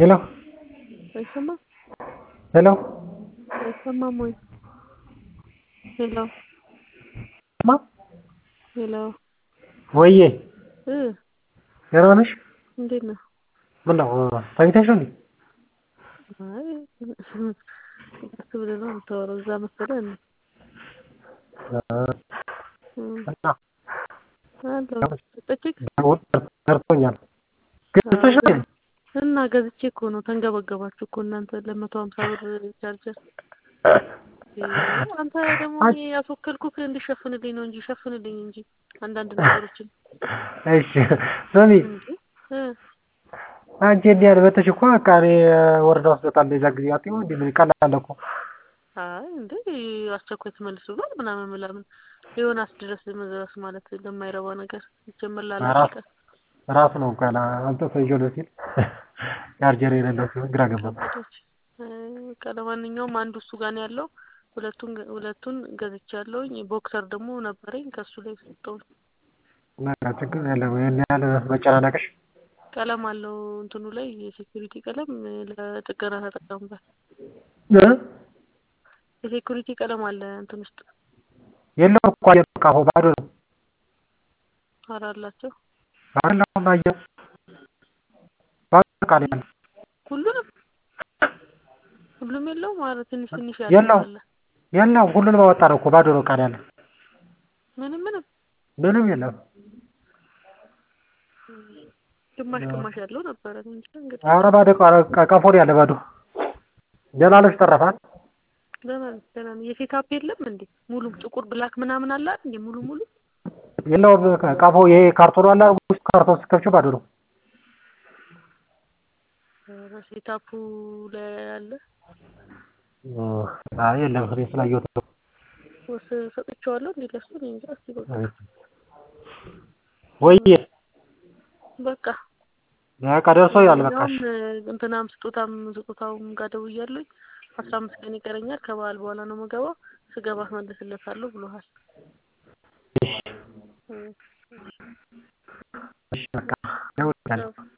ሄሎ አይሰማም ሄሎ አይሰማም ወይ? ሄሎ ማ ሄሎ ወዬ እ ደህና ነሽ? እንዴት ነህ? ምነው ተኝተሽ ነው እንዴ? አይ ቀስ ብለህ ነው የምታወራው እዛ መሰለህ እንዴ? እና አለሁ ጠጭቅ ደርሶኛል። ገዝተሽ ነው እንዴ? እና ገዝቼ እኮ ነው ተንገበገባችሁ እኮ እናንተ ለመቶ ሀምሳ ብር ቻርጀር አንተ ደግሞ እኔ ያስወከልኩህ እንዲሸፍንልኝ ነው እንጂ ሸፍንልኝ እንጂ አንዳንድ ነገሮችን እሺ ስሚ እንዴ እ አንቺ እንዲህ ያልመተሽ እኮ በቃ እኔ ወረዳ ውስጥ እወጣለሁ የዛ ጊዜ አትይው እንዴ ምን ቀላል እኮ አይ እንዴ አስቸኳይ ትመልሱ ብሏል ምናምን ምናምን ዮናስ ድረስ መድረስ ማለት ለማይረባ ነገር ይጀምር ላላቀ ራሱ ነው እኮ ያለ አምጥቶ ይዤ ነው ሲል ቻርጀር የሌለው ሲሆን ግራ ገባኝ። በቃ ለማንኛውም አንዱ እሱ ጋር ነው ያለው። ሁለቱን ሁለቱን ገዝቻለሁኝ። ቦክሰር ደግሞ ነበረኝ ከሱ ላይ ሰጠሁኝ። በቃ ችግር የለም ይሄን ያህል መጨናነቅሽ ቀለም አለው እንትኑ ላይ የሴኩሪቲ ቀለም ለጥገና ተጠቀሙበት። እ የሴኩሪቲ ቀለም አለ እንትን ውስጥ የለውም እኮ አየር እኮ አሁን ባዶ ነው። ኧረ አላቸው አይደለም አየር ባዶ ቃል ያለ ሁሉንም ሁሉም የለውም። ኧረ ትንሽ ትንሽ የለውም። አለ የለውም ሁሉንም አወጣ ነው እኮ ባዶ ነው ቃል ያለ ምንም ምንም ምንም የለም። ግማሽ ግማሽ ያለው ነበረ እንጂ እንግዲህ ኧረ ባዶ ቃ- ቀፎ ነው ያለ ባዶ። ደህና ነሽ ተረፋት? ደህና ነኝ ደህና ነኝ። የሴታፕ የለም እንዴ ሙሉ ጥቁር ብላክ ምናምን አለ አይደል እንዴ ሙሉ ሙሉ የለውም ቀፎ ይሄ ካርቶኑ አለ ውስጥ ካርቶን ስትከፍቺው ባዶ ነው። ኧረ ሴታፑ ላይ አለ አይ የለም እኔ ስላየሁት ነው። ወስ ሰጥቼዋለሁ እንዴ ለሱ እኔ እንጃ እስኪ በቃ ወይዬ በቃ በቃ ደርሶኛል በቃ እሺ። ያውም እንትናም ስጦታም ስጦታውም ጋር ደውያለሁኝ አስራ አምስት ቀን ይቀረኛል ከበዓል በኋላ ነው የምገባው ስገባ አስመልስለታለሁ ብሎሃል እሺ እሺ በቃ ደውላለሁ።